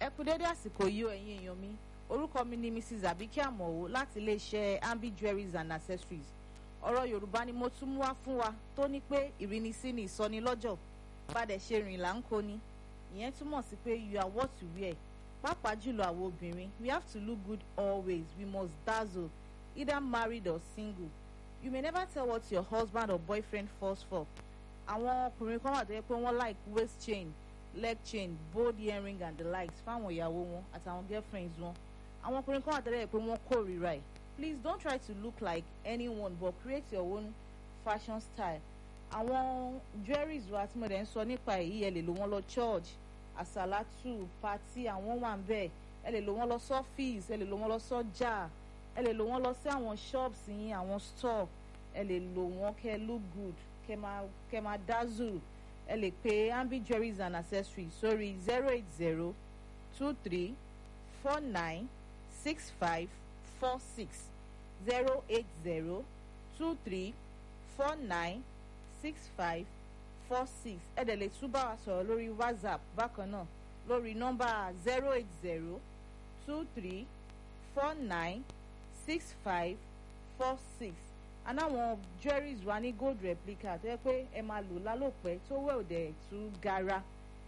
ẹ kú dédé àsìkò yìí o ẹ̀yin èèyàn mi orúkọ mi ni mrs abike amowo láti iléeṣẹ́ ambi jewelries and accessories ọ̀rọ̀ yorùbá ni mo tún mú wá fún wa tó ní pé ìrínisí ni ìsọnilọ́jọ̀ padà ṣe rìn là ń kó ni ìyẹn túmọ̀ sí pé you are what you wear pàápàá jùlọ àwọn obìnrin we have to look good always we must dazzle either married or single you may never tell what your husband or boyfriend falls for àwọn ọkùnrin kan wà tó yẹ pé wọ́n like waist chain leg chain bold earring and the likes fáwọn ìyàwó wọn àtàwọn girlfriends wọn àwọn ọkùnrin kan wà tó yẹ pé wọ́n kórìíra ẹ̀ please don't try to look like anyone but create your own fashion style àwọn jewelries wa tí mo dẹ̀ ń sọ nípa èyí ẹ lè lò wọ́n lọ church àsàlátù pati àwọn wà ń bẹ̀ ẹ lè lò wọ́n lọ sọ́fíìsì ẹ lè lò wọ́n lọ sọ́jà ẹ lè lò wọ́n lọ sí àwọn shops yín àwọn store ẹ lè lò wọ́n kẹ́ look good kẹ́ máa kẹ́ máa dazzle ẹ lè pe ambi jewelries and accessories sórí zero eight zero two three four nine six five four six zero eight zero two three four nine six five four six ẹ dẹ̀ lè tún bá wa sọ̀rọ̀ lórí whatsapp bákan náà lórí nọ́mbà zero eight zero two three four nine six five four six anáwọn jewelries wa ní gold replica tó yẹ pé ẹ máa lò lálòpẹ́ tó wẹ̀ òdẹ̀ tú gara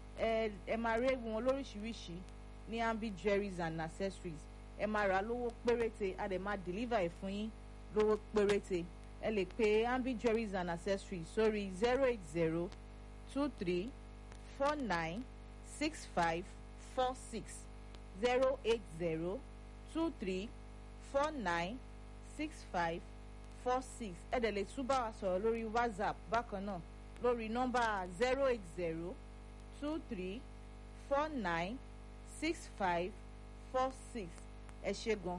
ẹ ẹ máa rí wọn lóríṣiríṣi ní ambi jewelries and accessories ẹ máa rà lówó péréte a dẹ̀ máa deliver ẹ̀ fún yín lówó péréte ẹ lè pe ambi jewelries and accessories sórí zero eight zero two three four nine six five four six zero eight zero two three four nine six five four six ẹ dẹ̀ lè tún bá wa sọ̀rọ̀ lórí whatsapp bákan náà lórí nọ́mbà zero eight zero two three four nine six five four six ẹ ṣe gan.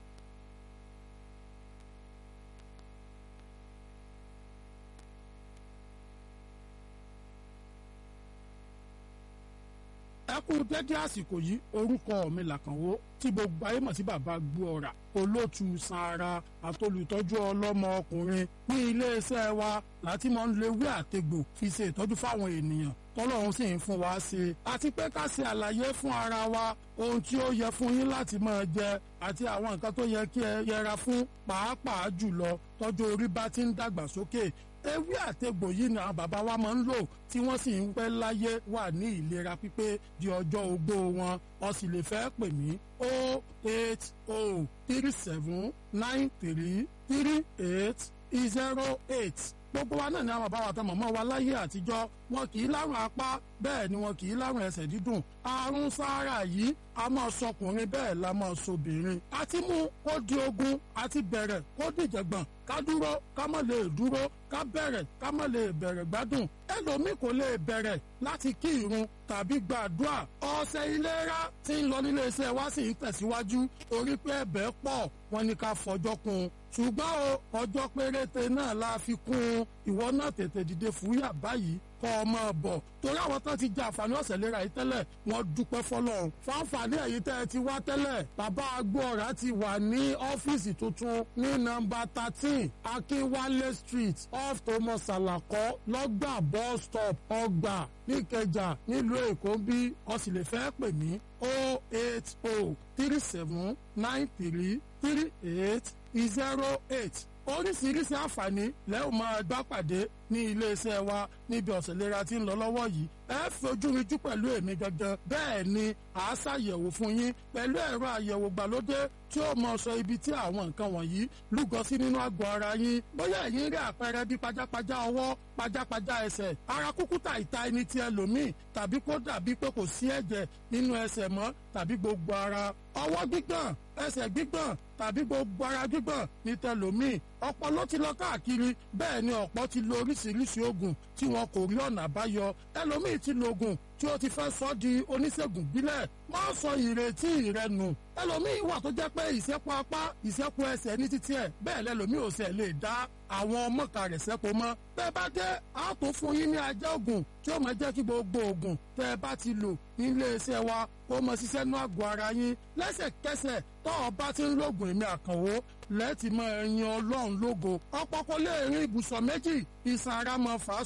ẹ kú dédé àsìkò yìí orúkọ mi làkànwó tí gbogbo ayé mọ̀ sí bàbá gbóọ̀rà olóòtú sanra àtolùtọ́jú ọlọ́mọ ọkùnrin ní iléeṣẹ́ wa láti máa ń lo ewé àtegbò fi ṣe ìtọ́jú fáwọn ènìyàn tọ́lọ́run sì ń fún wa ṣe àti pé ká ṣe àlàyé fún ara wa ohun tí ó yẹ fún yín láti máa jẹ àti àwọn nǹkan tó yẹ kí ẹ yẹra fún pàápàá jùlọ tọ́jú orí bá ti ń dàgbà sókè ewé àtegbò yìí ni àwọn bàbá wa máa ń lò tí wọ́n sì ń pẹ́ láyé wà ní ìlera pípé di ọjọ́ ogbó wọn o sì lè fẹ́ pè mí o eight o three seven nine three three eight zero eight gbogbo wa náà ni àwọn bàbá wa tán mọ̀mọ́ wa láyé àtijọ́ wọn kì í lárùn apá bẹ́ẹ̀ ni wọn kì í lárùn ẹsẹ̀ dídùn àrùn sáárà yìí a máa sọkùnrin bẹ́ẹ̀ la máa sobìnrin àti mú kó di ogun àti bẹ̀rẹ̀ kó dìjẹ̀gbọ̀n ká dúró ká má lè dúró ká bẹ̀rẹ̀ ká má lè bẹ̀rẹ̀ gbádùn ẹlòmíì kò lè bẹ̀rẹ̀ láti kí irun tàbí gbàdúrà ọ̀sẹ̀ ìlera tí ń lọ nílé iṣẹ́ wa sì ń tẹ̀síwájú torí pé ẹ̀bẹ̀ pọ̀ wọn ni ká fọjọ́ kún un ṣùgbọ́n o ọjọ́ péréte náà la fi kún un ìwọ náà tètè dìde fúyà báyìí kọ́ ọ máa bọ̀ torí àwọn tó ti jẹ àǹfààní ọ̀sẹ̀ lera yìí tẹ́lẹ̀ wọ́n dúpẹ́ fọlọ́run fáǹfààní ẹ̀yìn tẹ́ ẹ ti wá tẹ́lẹ̀ bàbá agbóọ̀rá ti wà ní ọ́fíìsì tuntun ní nọ́mbà thirteen akínwálé street off thomas salako lọ́gbà bus stop ọgbà níkẹjà nílùú èkó bí o sì lè fẹ́ pè mí o eight o three seven nine three three eight zero eight oríṣiríṣi àǹfààní lẹ́yìn máa bá pàdé ní iléeṣẹ́ wa níbi ọ̀sẹ̀ lera tí ń lọ lọ́wọ́ yìí ẹ fojú rinjú pẹ̀lú èmi gangan bẹ́ẹ̀ ni à á ṣàyẹ̀wò fún yín pẹ̀lú ẹ̀rọ àyẹ̀wò gbàlódé tí ó mọ sọ ibi tí àwọn nǹkan wọ̀nyí lúgọ sí nínú àgọ́ ara yín bóyá ẹ̀yin rí àpẹẹrẹ bí pajápajá ọwọ́ pajápajá ẹsẹ̀ ara kúkúta ìta ẹni tí ẹlòmíì tàbí kó dàbí pé kò sí ẹ̀jẹ̀ nínú ẹsẹ̀ mọ́ tàbí gbogbo ara ọwọ́ gbígbọ̀n ẹsẹ̀ gbígbọ̀n tàbí gbogbo ara gbígbọ̀n ní tẹlòmíì ọ̀pọ̀ ló ti lọ káàkiri bẹ́ẹ̀ ni ọ̀pọ̀ ti lo oríṣiríṣi oògùn tí wọn kò rí ọ̀nà àbáyọ ẹlòmíì ti lo oògùn tí ó ti fẹ́ sọ di oníṣègùn bílẹ̀ má sọ ìrètí rẹ nù ẹlòmíì wà tó jẹ́ pé ìṣẹ́pọ̀ apá ìṣẹ́pọ̀ ẹsẹ̀ ní títí ẹ̀ bẹ́ẹ̀ lẹ́lòmíì ò sẹ̀ lè dá àwọn ọmọọ̀ka rẹ̀ sẹ́pọ̀ mọ́ bẹ́ẹ̀ bá dé a tó fún yín ní ajá oògùn tí ó máa jẹ́ kí gbogbo oògùn tẹ́ ẹ bá ti lò nílé iṣẹ́ wa kó mọ ṣiṣẹ́ nú àgọ́ ara yín lẹ́sẹ̀kẹsẹ̀ tọ́ ọ bá ti ń lògùn èmi àkànwó lẹ́ẹ̀tì máa yan ọlọ́run lógo ọ̀pọ̀ kò lè rin ibùsọ̀ méjì ìsan ara máa fà á so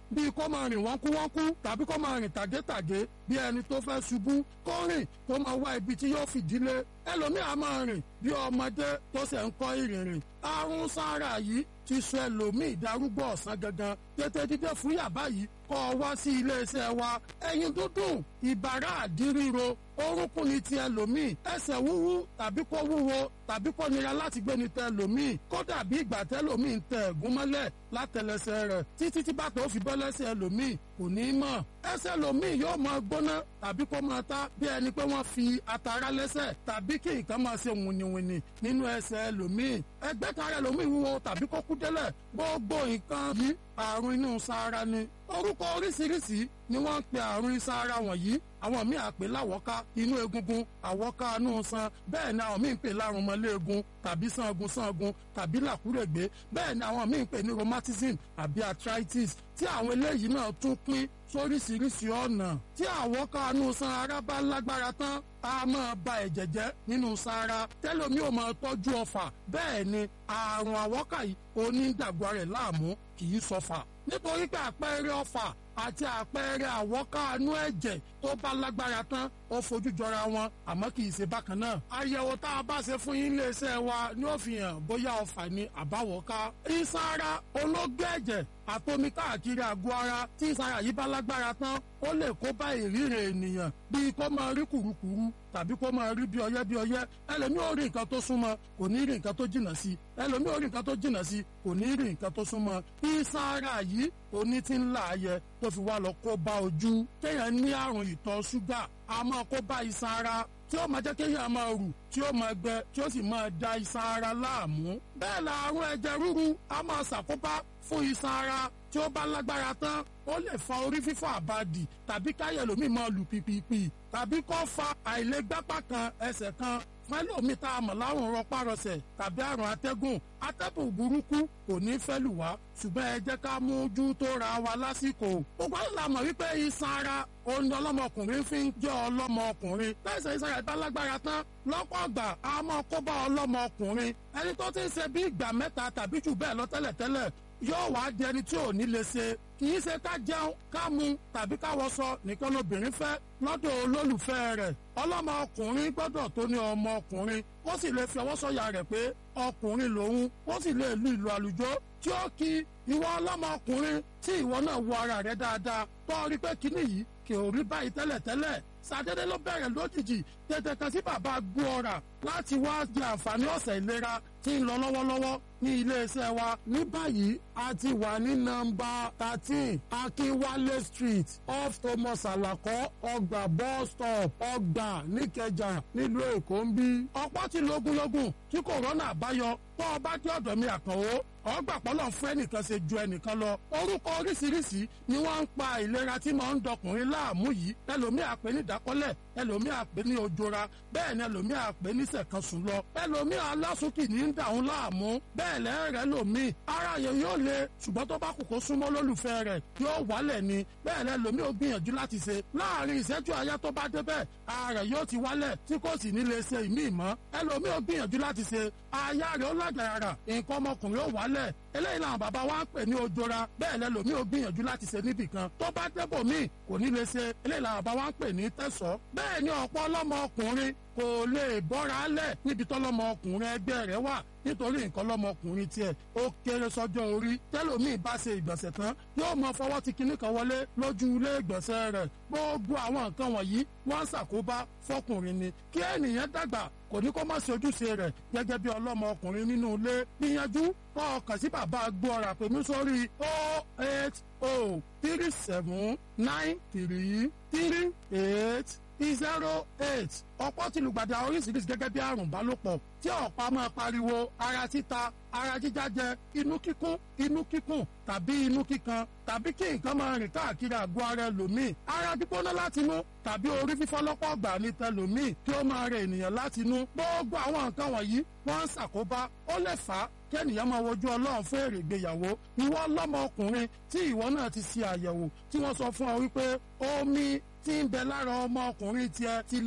bíi kó máa rìn wọ́nkú wọ́nkú tàbí kó máa rìn tàgétàgé bí ẹni tó fẹ́ ṣubú kó rìn kó máa wá ibi tí yóò fìdílé ẹlòmíì á máa rìn bí ọmọdé tó ṣe ń kọ́ ìrìnrìn àrùn sára yìí ti sọ ẹlòmíì darúgbó ọ̀sán gangan tètè dídé fún yàbá yìí kọ́ ọ wá sí iléeṣẹ́ wa ẹyin dúdùn ìbàrá àdíríro orúnkún ni ti ẹlòmíì ẹsẹ̀ wúwú tàbí kó wúwo tàbí kó nira láti gbé ni tẹ ẹlòmíì kó dàbí ìgbà tẹlòmíì ń tẹ ẹ̀gún mọ́lẹ̀ látẹlẹsẹ̀ rẹ̀ títí tí bàtà ó fi bọ́ lẹ́sẹ̀ ẹlòmíì kò ní í mọ̀ ẹsẹ̀ ẹlòmíì yóò máa gbóná tàbí kó máa ta bí ẹni pé wọ́n fi atara lẹ́sẹ̀ tàbí kí nǹkan máa ṣe wìnìwìnì nínú ẹsẹ̀ ẹlòmíì ẹgbẹ́ kan ẹlòmíì wúwo tàbí kó kú délẹ̀ gbogbo nǹkan yìí àrùn inú sára ni orúkọ oríṣiríṣi ni wọ́n ń pe àrùn sára wọ̀nyí àwọn míì àpè láwọ́ká inú egungun àwọ́ká inú san bẹ́ẹ̀ ni àwọn míì ń pè lárùn mọ́lẹ́ẹ̀gùn tàbí sangun sangun tàbí làkúrègbé bẹ́ẹ̀ ni àwọn míì ń pè ní rheumatism àbí arthritis tí àwọn eléyìí náà tún pín sóríṣiríṣi ọ̀nà tí àwọ́ká inú san ara bá lágbára tán a máa ba ẹ̀jẹ̀ jẹ́ nínú sára tẹ́lómi ò máa tọ́jú ọfà bẹ́ẹ̀ ni àrùn àwọ́ká yìí onídàgbà rẹ̀ láàmú kì í sọfà nítorí pé àpẹẹrẹ ọfà àti àpẹẹrẹ àwọ́kánú ẹ̀jẹ̀ tó bá lágbára tán ó fojú jọra wọn àmọ́ kì í ṣe bákan náà. àyẹ̀wò tá a bá ṣe fún yín iléeṣẹ́ wa ni ó fi hàn bóyá ọfà ni àbáwọ́ká. ìsara olóògbé ẹ̀jẹ̀ àtomi káàkiri àgọ́ ara tí ìsara yìí bá lágbára tán ó lè kó bá ìrírí ènìyàn bíi kó máa rí kùrukùru tàbí kó máa rí bí ọyẹ́ bí ọyẹ́ ẹlòmíì ò rí nǹkan tó súnmọ́ kò ní rí nǹkan tó jìnnà sí ẹlòmíì ò rí nǹkan tó jìnnà sí kò ní rí nǹkan tó súnmọ́ ìsara yìí oní ti ń là á yẹ tó fi wá lọ kó bá ojú kéèyàn ní àrùn ìtọ̀ ṣúgà a máa kó bá iṣan ara tí ó máa jẹ́ kéèyàn máa rù tí ó máa gbẹ tí ó sì máa da iṣan ara láàmú. bẹ́ẹ̀ la àrùn ẹ̀jẹ̀ ríru a máa ṣàkóbá fún iṣan ara tí ó bá lágbára tán ó lè fa orí fífọ́ àbàdì tàbí káyọ̀ lómi máa lù pìpìpì tàbí kó fa àìlègbápá kan ẹsẹ̀ kan fún ẹlòmíì tá a mọ̀ láwọn rọpárọsẹ̀ tàbí àrùn atẹ́gùn atẹ́gùn burúkú kò ní fẹ́ lù wá ṣùgbọ́n ẹ jẹ́ ká mójú tó ra wa lásìkò. gbogbo àwọn làmọ̀ wípé iṣan ara òun ọlọ́mọkùnrin fi ń jẹ́ ọlọ́mọkùnrin tẹ̀sán iṣan rẹ̀ bá lágbára tán lọ́pọ̀ ọgbà a máa kó bá ọlọ́mọkùnrin ẹni tó ti ń ṣe bí ìgbà mẹ́ta tàbí jù bẹ́ẹ̀ lọ tẹ́lẹ̀tẹ́lẹ̀ yóò wá di ẹni tí ò ní lè ṣe kì í ṣe ká jẹun ká mu tàbí ká wọṣọ nìkan lobìnrin fẹ́ lọ́dọ̀ olólùfẹ́ rẹ̀ ọlọ́mọ ọkùnrin gbọ́dọ̀ tó ní ọmọ ọkùnrin ó sì lè fi ọwọ́ sọ̀yà rẹ̀ pé ọkùnrin lòun ó sì lè lu ìlú àlùjọ tí ó kí ìwọ ọlọ́mọ ọkùnrin tí ìwọ náà wo ara rẹ̀ dáadáa tó rí pé kíní yìí kì ò rí báyìí tẹ́lẹ̀tẹ́lẹ̀ sàdédé ló bẹ̀rẹ̀ lójijì tètè kan sí bàbá gbóòrà láti wá jẹ àǹfààní ọ̀sẹ̀ ìlera tí ń lọ lọ́wọ́lọ́wọ́ ní iléeṣẹ́ wa ní báyìí a ti wà ní nọ́mbà thirteen akínwálé street off thomas alakọ ọgbà bus stop ọgbà níkẹjà nílùú èkó ń bí. ọ̀pọ̀ ti lógúnlógún tí kòrónà àbáyọ tó o bá dé ọ̀dọ̀ mi àkànwó ọgbà pọ́lọ̀ fún ẹnìkan ṣe ju ẹnìkan lọ orúkọ oríṣiríṣi ni wọ́n ń pa ìlera tí mò ń dọkùnrin láàmú yìí ẹlòmíì àpè ní ìdákọ́lẹ̀ ẹlòmíì àpè ní ojora bẹ́ẹ̀ ni ẹlòmíì àpè ní sẹ̀kansùn lọ ẹlòmíì alásùnkì ní ń dàrún láàmú bẹ́ẹ̀ lẹ́rẹ̀ẹ́ lòmíì ara yẹn yóò le ṣùgbọ́n tó bá kù kó súnmọ́ lólùfẹ́ rẹ̀ yóò wálẹ̀ ni bẹ́ẹ̀ lẹ́lòmíì ó gbìyànjú láti ṣe láàrin ìṣẹ́jú àyá tó bá débẹ̀ ara rẹ̀ yóò ti wálẹ̀ tí kò sì ní lè ṣe ìmíì mọ́ ẹlòmíì ó gbìyànjú láti ṣe aya rẹ̀ ó lágbára nǹkan ọmọkùnrin ó wálẹ̀ eléyìí làwọn bàbá wa ń pè ní ojora bẹ́ẹ̀ lẹ́lòmíì ó gbìyànjú láti ṣe níbì kan tó bá débò míì kò ní lè ṣe eléyìí làwọn bàbá wa ń pè ní tẹ̀sọ́ bẹ́ẹ̀ ni ọ̀pọ̀ ọlọ́mọ ọkùnrin kò lè bọ́ra lẹ̀ níbi tọ́lọ́mọ ọkùnrin ẹgbẹ́ rẹ̀ wà nítorí nǹkan lọ́mọkùnrin tiẹ̀ ó kéré sọ́jọ́ orí tẹ́lòmíì bá ṣe ìgbọ̀nsẹ̀ tán yóò mọ fọwọ́ ti kinní kan wọlé lójú ilé ìgbọ̀nsẹ̀ rẹ̀ gbogbo àwọn nǹkan wọ̀nyí wọ́n ń ṣàkóbá fọkùnrin ni kí ènìyàn dàgbà kò ní kó má ṣe ojúṣe rẹ̀ gẹ́gẹ́ bí ọlọ́mọ ọkùnrin nínú ilé gbìyànjú kọ́ ọkàn sí bàbá gbọ́ra pèmí sórí o eight o three seven nine three three eight zero eight ọ̀pọ̀ ti lùgbàdì oríṣiríṣi gẹ́gẹ́ bí àrùn bálòpọ̀ tí ọ̀pá máa pariwo ara títa ara jíjájẹ inú kíkún inú kíkùn tàbí inú kíkan tàbí kí nǹkan máa rìn káàkiri àgọ́ ara ẹlòmíì ara gbígbóná látinú tàbí orí fífọ́ lọ́pọ̀ ọgbà ní tẹlòmíì kí ó máa rẹ ènìyàn látinú gbogbo àwọn nǹkan wọ̀nyí wọ́n ń ṣàkóbá ó lè fà á kí ènìyàn máa wojú ọlọ́run fún èrè ìgbéyàwó ìwọ ọlọ́mọ ọkùnrin tí ìwọ náà ti ṣe àyẹ̀wò tí wọ́n sọ fún ọ wípé omi tí ń bẹ lára ọmọ ọkùnrin tiẹ̀ ti lẹ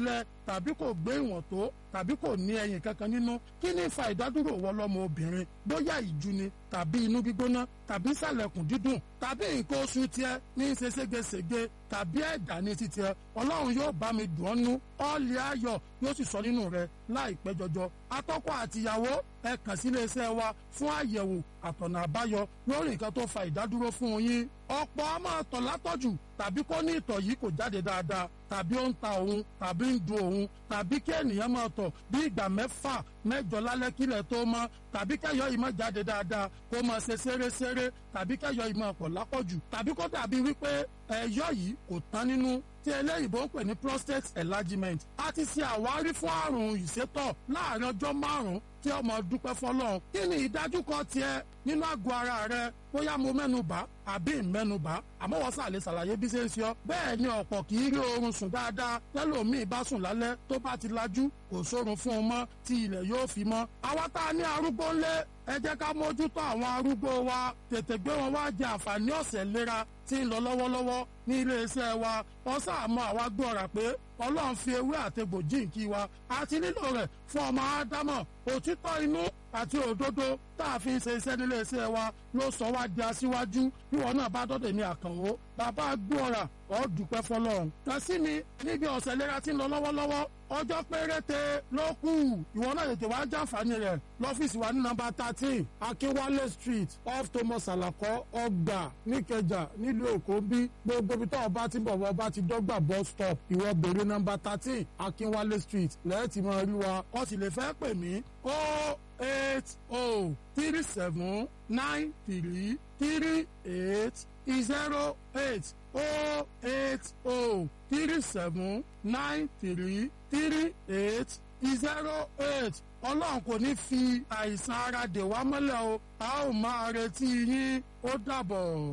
tàbí kò gbé ìwọ̀n tó tàbí kò ní ẹyin kankan nínú kí ni fa ìdádúró wọ lọ́mọ obìnrin bóyá ìju ni tàbí inú gbígbóná tàbí sàlẹ̀kùn dídùn tàbí nǹkan oṣù tiẹ̀ ní í ṣe ségesège tàbí ẹ̀dá ní titiẹ̀ ọlọ́run yóò bá mi dùn ọ́ nú ọ́ọ̀lì ayọ̀ yóò sì sọ nínú rẹ láìpẹ́ jọjọ atọ́kọ àtìyàwó ẹ kàn sí iléeṣẹ́ wa fún àyẹ̀wò àtọ̀nà àbáyọ lórí nǹkan tó fa ìdádúró fún yín ọ̀pọ̀ a máa tọ̀ látọ̀jù tàbí kó ní ìtọ̀ yìí kò jáde dáadáa tàbí ó ń ta òun tàbí ń dun òun tàbí kí ènìyàn máa tọ̀ bí ìgbà mẹ́fà mẹ́jọ lálẹ́ kílẹ̀ tó mọ́ tàbí kẹ́yọ̀ yìí máa jáde dáadáa kó máa ṣe ṣeréṣeré tàbí kẹ́yọ̀ yìí máa pọ̀ lápọ̀jù tàbí kó dàbí wípé ẹ̀yọ̀ yìí kò tán nínú tí eléyìnbó ń pè ní prostate enlargement a ti ṣe àwárí fún àrùn ìsétọ̀ láàrin ọjọ́ márùn-ún tí ọmọ dúpẹ́ fọlọ́run kí ni ìdájúkọ tiẹ̀ nínú àgọ́ ara rẹ bóyá mo mẹ́nubà àbí ìmẹ́nubà àmọ́ wọ́n sàlẹ̀ ṣàlàyé bí ṣe ń ṣe ọ́ bẹ́ẹ̀ ni ọ̀pọ̀ kì í rí oorun sùn dáadáa tẹ́lòmíì bá sùn lálẹ́ tó bá ti lajú kò sórun fún un mọ́ tí ilẹ̀ yóò fi mọ́ àwa tá a ní arúgbó ńlé ẹ jẹ́ ká mójútó àwọn arúgbó wa tètè gbé wọn wá jẹ àǹfààní ọ̀sẹ̀ ìlera tí ń lọ lọ́wọ́lọ́wọ́ ní iléeṣẹ́ wa wọ́n sàmọ́ àwa gbọ́ra pé ọlọ́run fi ewé àtegbò jíǹkí wa àti nílò rẹ̀ fún ọmọ ádámọ̀ òtítọ́ inú àti òdodo tá a fi ń ṣe iṣẹ́ nílé iṣẹ́ wa ló sọ wá di aṣíwájú bí wọn náà bá dọ́dẹ̀ ní àkànwó bàbá gbọ́ra ọ́ dúpẹ́ fọlọ́run. kàn sí mi níbi ọ̀sẹ̀ ìlera tí ń lọ lọ́wọ́lọ́wọ́ ọjọ́ péréte ló kù ìwọ náà tètè wá jàǹfààní rẹ̀ lọ́fíìsì wa ní nọ́mbà thirteen akínwálé street off thomas alakọ ọgbà níkẹjà nílùú èkó bí gbogbo ibi tó ọba ti bọ̀ ọba ti dọ́gba bus stop ìwọ bèrè nọ́mbà thirteen akínwálé street lẹ́ẹ̀tì máa rí wa ó sì lè fẹ́ pè mí ó eight oh three seven nine three three eight zero eight oh eight oh three seven nine three three eight zero eight ọlọ́run kò ní fi àìsàn ara dè wá mọ́lẹ̀ o a ó máa retí yín ó dàbọ̀.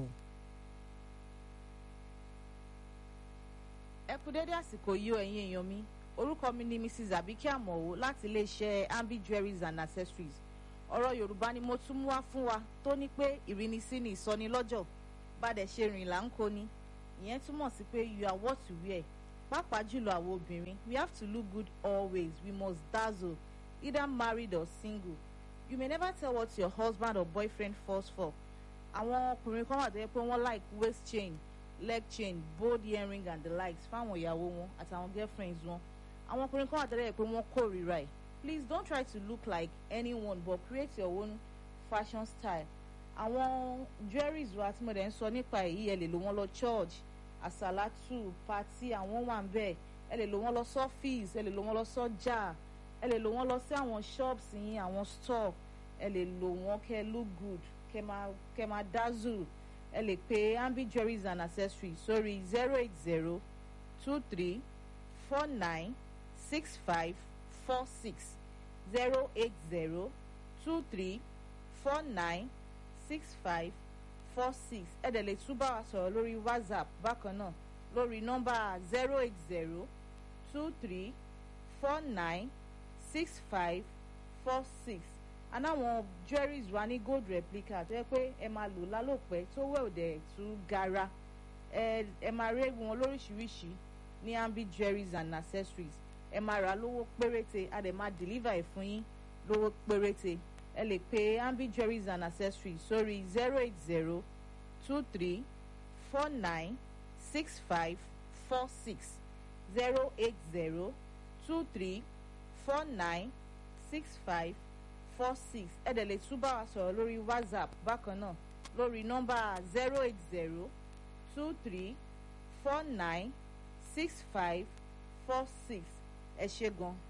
ẹ kú dédé àsìkò yìí o ẹ̀yin èèyàn mi orúkọ mi ni mrs abike amọ̀wò láti iléeṣẹ́ ambi jewelries and accessories ọ̀rọ̀ yorùbá ni mo tún mú wá fún wa tó ní pé ìrínisí ni ìsọnilọ́jọ̀ bàdẹ̀ ṣe rìn là ń kó ni ìyẹn túmọ̀ sí pé you are what you wear pàápàá jùlọ àwọn obìnrin we have to look good always we must dazzle either married or single you may never tell what your husband or boyfriend falls for àwọn ọkùnrin kan wà tó yẹ pé wọ́n like waist chain leg chain bold earring and the likes fáwọn ìyàwó wọn àtàwọn girlfriends wọn àwọn ọkùnrin kan wà tó yẹ pé wọ́n kórìíra ẹ̀ please don't try to look like anyone but create your own fashion style àwọn jewelries wa tí mo dẹ̀ ń sọ nípa èyí ẹ lè lò wọ́n lọ church àsàlátù pati àwọn wà ń bẹ̀ ẹ lè lò wọ́n lọ sọ́fíìs ẹ lè lò wọ́n lọ sọ́jà ẹ lè lò wọ́n lọ sí àwọn shops yín àwọn store ẹ lè lò wọ́n kẹ́ look good kẹ́ máa kẹ́ máa dazzle ẹ lè pe ambi jewelries and accessories sórí zero eight zero two three four nine six five four six zero eight zero two three four nine six five four six ẹ dẹ̀ lè tún bá wa sọ̀rọ̀ lórí whatsapp bákan náà lórí nọ́mbà zero eight zero two three four nine six five four six anáwọn jewelries wa ní gold replica tó yẹ pé ẹ máa lò lálòpẹ́ tó wẹ̀ òdẹ̀ tú gara ẹ ẹ máa rí wọn lóríṣiríṣi ní ambi jewelries and accessories ẹ máa rà lówó péréte a dẹ̀ máa deliver ẹ̀ fún yín lówó péréte ẹ lè pe ambi jewelries and accessories sórí zero eight zero two three four nine six five four six zero eight zero two three four nine six five four six ẹ dẹ̀ lè tún bá wa sọ̀rọ̀ lórí whatsapp bákan náà lórí nọ́mbà zero eight zero two three four nine six five four six ẹ ṣe gan.